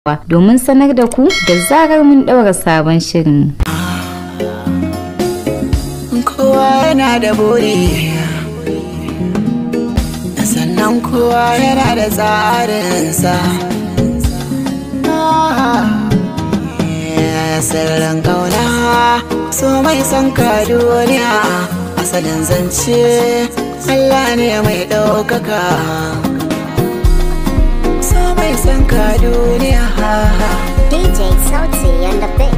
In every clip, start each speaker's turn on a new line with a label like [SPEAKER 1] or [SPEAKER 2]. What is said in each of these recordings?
[SPEAKER 1] domin sanar da ku da zarar mun ɗaura sabon shirin.
[SPEAKER 2] kowa yana da buri sannan kowa yana da tsarinsa sirrin kauna so mai son ka duniya asalin zance Allah ne mai ɗaukaka so mai son ka duniya
[SPEAKER 3] DJ Sauti and the Big.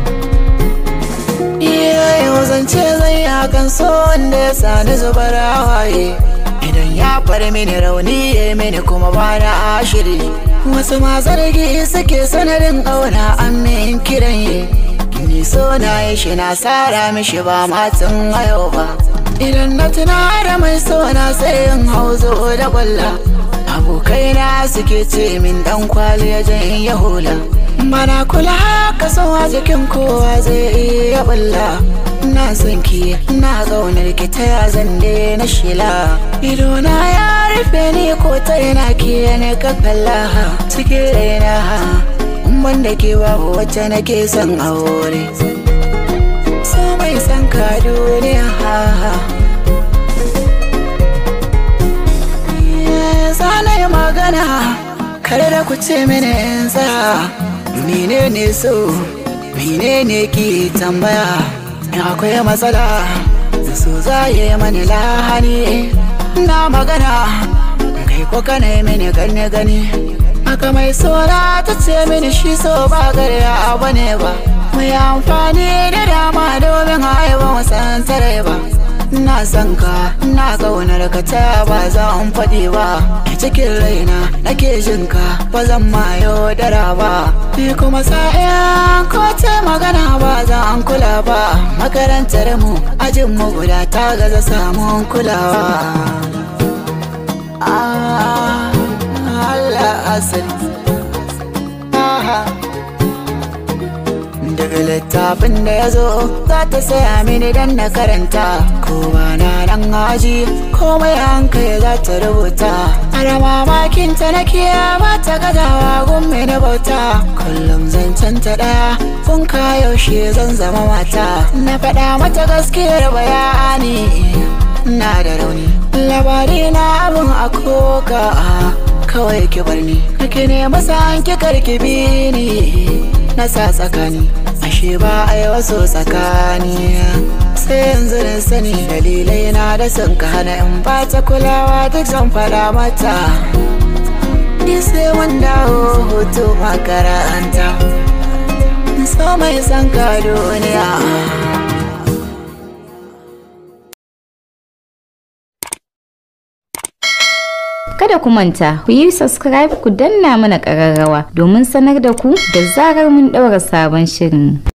[SPEAKER 2] yau zance zai hakan so wanda ya sani zubar hawaye idan ya far mini rauni ya mini kuma ba na ashiri wasu ma zargi suke sanadin ƙauna an min kiran ye ni so na yi shi na sara mishi ba matan ayo ba idan na tuna da mai so na sai in hauzo da kwalla abokaina suke ce min dan kwali ya jan ya hula mana kula haka so a jikin kowa zai iya balla na son ki na gaunar ki ta ya zande na shila ido na ya rufe ni ko ta yana ki ne ka kalla cikin raina ban da ke babu wacce nake son aure so mai son ka duniya Zana yi magana kare da ku ce mini in tsaya menene so menene ki tambaya in akwai matsala so za yi mani lahani na magana kai ko kana yi mini gani gani haka mai sora ta ce mini shi so ba garya abu ne ba mai amfani da dama domin haihuwa wasan tare ba na son ka na kaunar ka ta ba za in faɗi ba a cikin raina nake jin ka ba zan ma yaudara ba ni kuma sa'a ko ta magana ba za an kula ba makarantar mu ajin mu guda ta gaza samun kulawa Ah, Allah asali daga littafin da ya zo za ta saya mini dan na karanta ko ba na nan haji komai hankali za ta rubuta ana mamakin ta na kiya ba ta gazawa gun na bauta kullum zancen ta daya kun ka yaushe zan zama mata na faɗa mata gaskiyar bayani na da rauni labari na abin a koka kawai ki bar ni kake ne masa an ki karki bi ni na sa tsakani ashe ba a yi wasu tsakani sai yanzu na sani dalilai na da sun ka hana in ba ta kulawa duk zan fada mata ni sai wanda hoto makaranta so mai san ka duniya
[SPEAKER 1] Kada ku manta, ku yi subscribe ku danna mana ƙararrawa domin sanar da ku da zarar mun ɗaura sabon shirin.